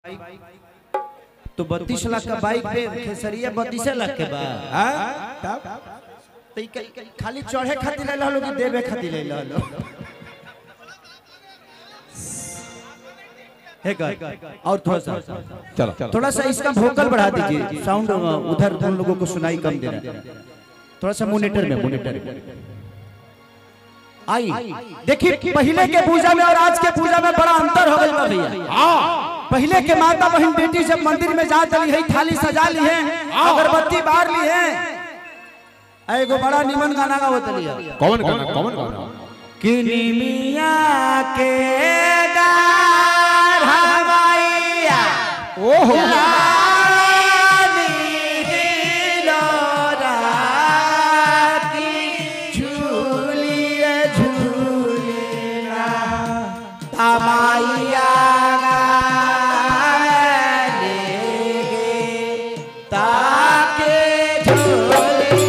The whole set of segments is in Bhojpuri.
तो बत्तीस लाख का बाइक पे खेसरिया बत्तीस लाख के बा हाँ? तब तो ई क- खाली चढ़े खातिर ले लो कि देवे खातिर ले लो है कर और थोड़ा सा चलो चलो थोड़ा सा इसका वोकल बढ़ा दीजिए साउंड उधर उन लोगों को सुनाई कम दे रहा है थोड़ा सा मोनिटर में मोनिटर में आई देखिए पहले के पूजा में और आज के पूजा में बड़ा अंतर हो गई बा भैया पहले के माता बहन बेटी जब मंदिर में जा चली है थाली सजा ली है अगरबत्ती बार ली है आ एगो बड़ा निमन गाना गावत लिया कौन गाना कौन गाना किनी मिया के डार हवाइया ओहो रानी हिलोरा की झूलिए झूलिना तमाइया लेगे ताके झूली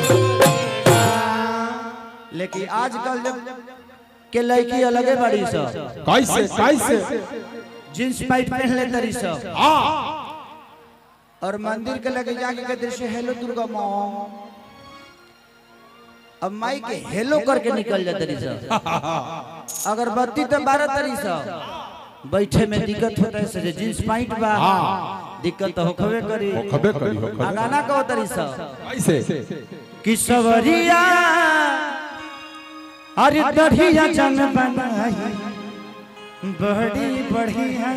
लेकिन आजकल जब के लड़की अलगे बड़ी सब कैसे कैसे जींस पैंट पहन ले तरी सब हाँ और मंदिर के लगे जाके कहते से हेलो दुर्गा माँ अब माई के हेलो करके निकल जाते रही सब अगरबत्ती तो बारह तरी सब बैठे में दिक्कत होता है सजे जींस पैंट बा दिक्कत तो होखबे करी खबे करी हो आ खबे गाना कहो तरी सब कैसे कि सवरिया अरे दढ़िया जन बनाई बड़ी बढ़िया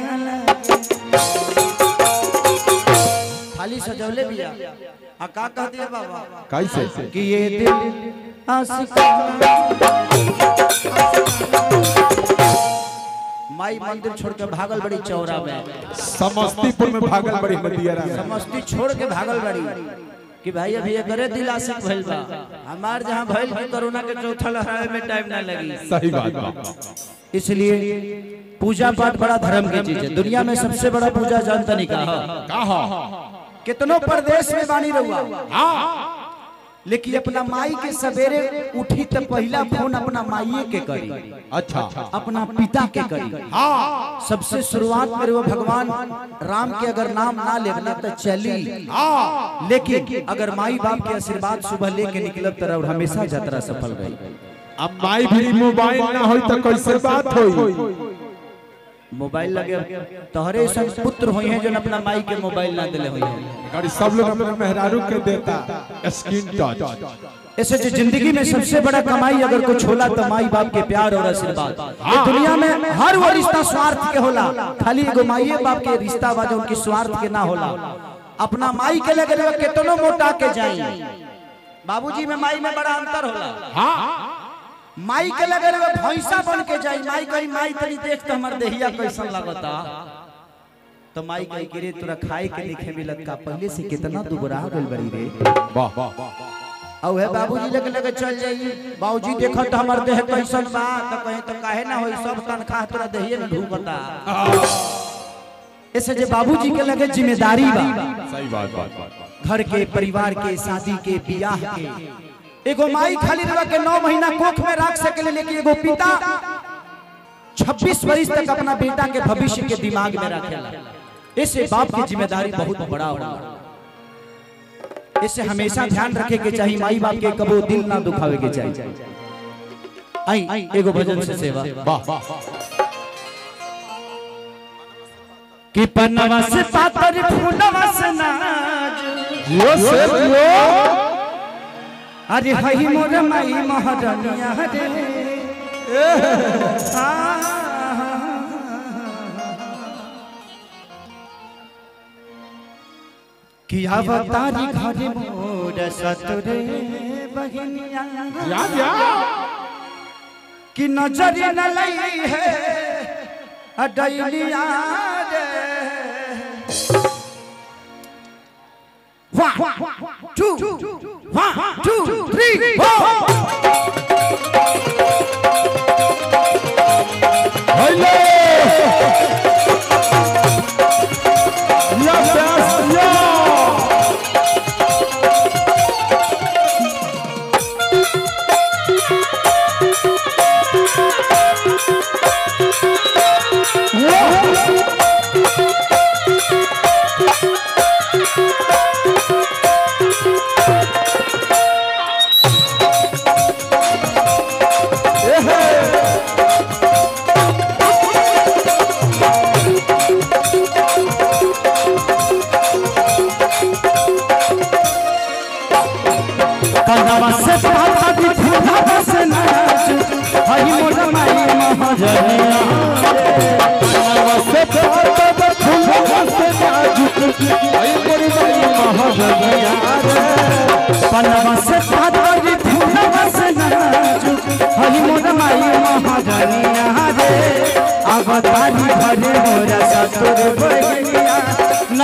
खाली सजौले बिया आ का कह दिया बाबा कैसे कि ये दिल आशिकाना माई मंदिर छोड़ के भागल बड़ी चौरा में समस्तीपुर में भागल बड़ी नदिया समस्ती छोड़ के भागल बड़ी कि भाई अभी ये करे दिल आशिक भइल बा हमार जहां भइल भी कोरोना के चौथा लहरावे में टाइम ना लगी सही बात बा इसलिए पूजा पाठ बड़ा धर्म की चीज है दुनिया में सबसे बड़ा पूजा जानता नहीं कहा कहा कितनों प्रदेश में बानी रहुआ लेकिन अपना माई के सवेरे उठी तो पहला फोन अपना माई के करी अच्छा अपना पिता के करी सबसे शुरुआत में वो भगवान राम के अगर नाम ना लेना तो चली लेकिन अगर माई बाप के आशीर्वाद सुबह लेके निकलब तो हमेशा यात्रा सफल रही अब माई भी मोबाइल ना होई तो कैसे बात होई मोबाइल लगे तोहरे ऐसा पुत्र हुई हैं जो अपना माई के मोबाइल ना दिले हुई हैं गाड़ी सब लोग अपने मेहरारू के देता स्क्रीन टच ऐसे जो जिंदगी में सबसे बड़ा कमाई अगर कुछ होला तो माई बाप के प्यार और आशीर्वाद ये दुनिया में हर वो रिश्ता स्वार्थ के होला खाली एगो माई बाप के रिश्ता बा जो उनकी स्वार्थ के ना होला अपना माई के लगे लगे कितनो मोटा के जाई बाबूजी में माई में बड़ा अंतर होला माई के लगे लगे भैंसा बन के जाई माई कही माई तनी देख तो हमर देहिया कैसन लगता तो माई कही कि रे तोरा खाए के लिखे मिलत का पहले से कितना दुबरा गइल बड़ी रे वाह वाह और है बाबूजी लेके लेके चल जाइए बाबूजी देखो तो हमार देह कैसन बा तो कहे तो काहे ना होई सब तनख्वाह तोरा देहिए में ढूंढता ऐसे जे बाबूजी के लगे जिम्मेदारी बा सही बात बात बात घर के परिवार के शादी के बियाह के एगो माई खाली रह के नौ महीना कोख में रख सके लेकिन एगो पिता 26 वर्ष तक अपना बेटा के भविष्य के दिमाग में रखेला ऐसे बाप की जिम्मेदारी बहुत बड़ा होला इससे हमेशा ध्यान रखे के चाहिए माई बाप के कबो दिल ना दुखावे के चाहिए आई एगो भजन से सेवा वाह वाह कि पन्नवा से पातर फूलवा से नाज जियो से जियो अरे हई मोर माई महारानिया रे कि अवतारी घर मोर सतरे बहनिया या या कि नजर न लई है अडैलिया रे One, two, one, two, three, four. Hello या प्यास या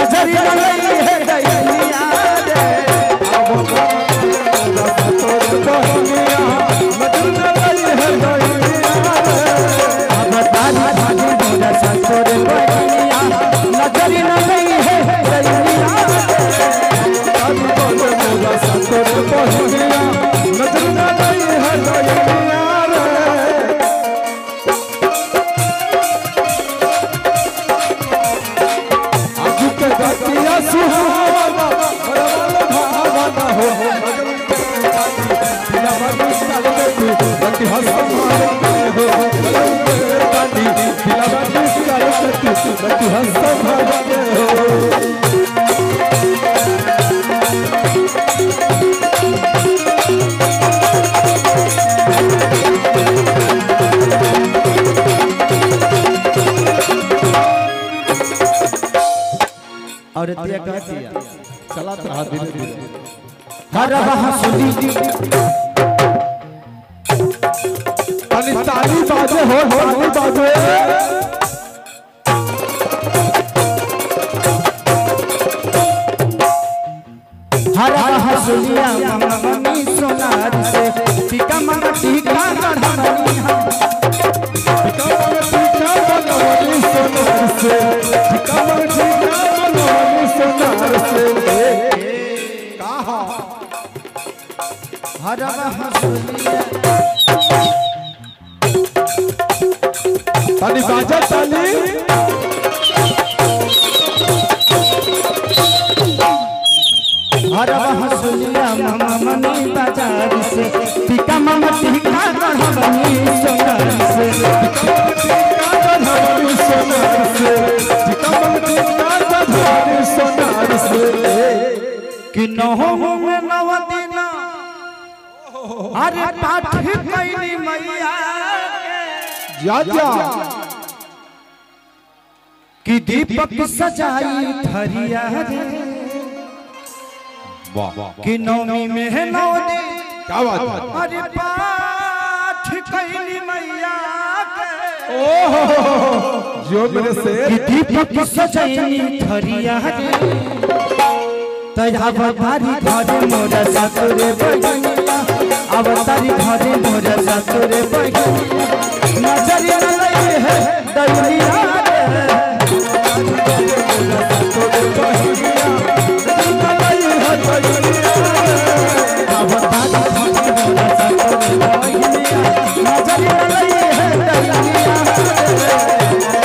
नजर लगी है दैनिया रे अब तारी भागी मोरा ससुर बहिनिया नजर लगी है दैनिया रे और तिया कहती है चलात रहा धीरे धीरे हर हंसुली ताली ताली बाजे हो ताली बाजे हर हंसुलिया मम्मी सोनार से टीका मम्मा टीका गढ़नी हम कमर टीका बनवनी सोनार से कमर टीका बनवनी सोनार से कहा हर हंसुलिया ताली बाजा ताली हर हंसुलिया मम्मी बाजार से टीका मम्मा टीका गढ़नी सोनार से टीका बनवनी सोनार से कमर टीका बनवनी सोनार से कि नहो में नव दिना अरे पाठ कैली मैया के जा जा कि दीपक सजाई थरिया रे वाह वाह कि नवमी में है नौ दिन क्या बात है अरे पाठ कैली मैया के जो मेरे से कि दीपक सजाई थरिया रे तया अवतारी घरे मोरा ससुरे बहिनिया अवतारी घरे मोरा ससुरे बहिनिया नजर न लई है दैनिया रे अवतारी घरे मोरा ससुरे बहिनिया नजर न लई है दैनिया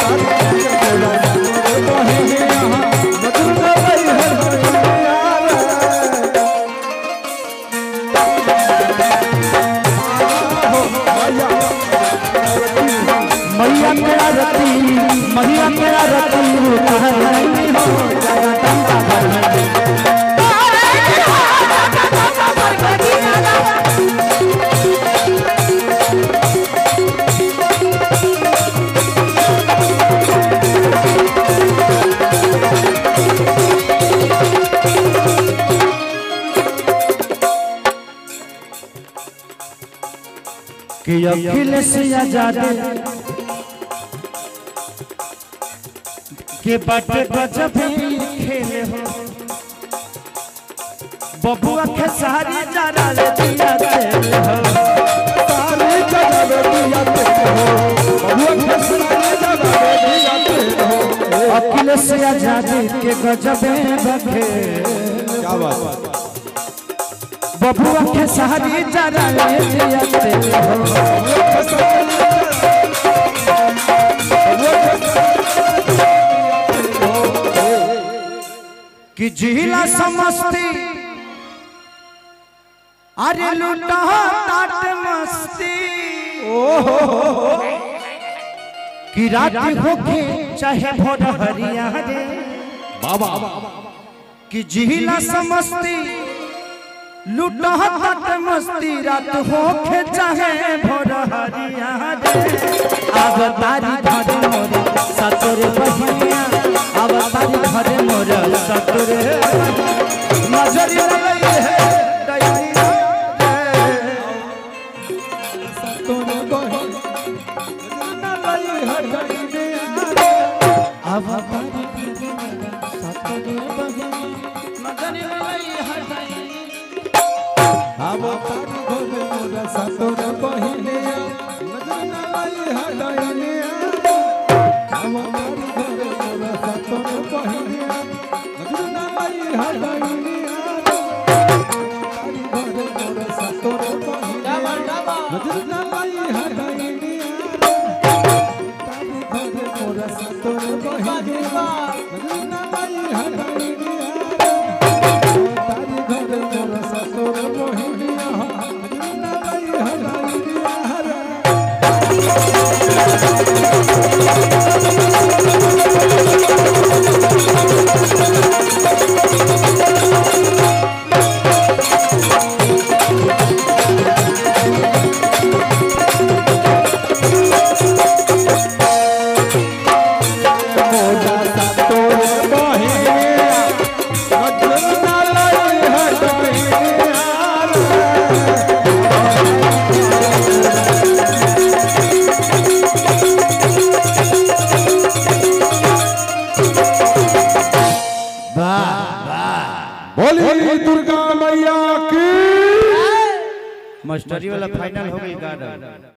मैया मेरा रति मैया मेरा रति कहाँ नहीं हो जाया टंका घर में कि अखिलेश आजाद के बाटे गजब ही खेले हो बबुआ के सारी जरा ले दिया तेरे हो अखिलेश आजाद के गजब बखे क्या बात बबुआ के सारी जरा ले दिया तेरे हो कि जिला समस्ती अरे लूटा ताट मस्ती कि रात होके चाहे भोर हरिया रे बाबा कि जिला समस्ती लूटा ताट मस्ती रात होके चाहे भोर हरिया रे अब तारी घर मोर सतुर बहिया अब तारी घर मोर सतुर नजर लगे है दैनिया रे। अब तारी घर मोर सतुर अब तारी घरे मोरा सतोर बहिनिया नजर ना लाई हडैनिया अब तारी घरे मोरा सतोर बहिनिया नजर ना लाई हडैनिया तारी घरे मोरा सतोर बहिनिया नजर ना लाई हडैनिया तारी घरे मोरा सतोर बहिनिया नजर ना लाई हडैनिया तारी घरे मोरा सतोर बहिनिया नजर ना लाई हडैनिया मोरा सतोर बहिनिया नजर ना लाई हडैनिया बोली दुर्गा मैया की मास्टरी वाला फाइनल हो गई गार्डन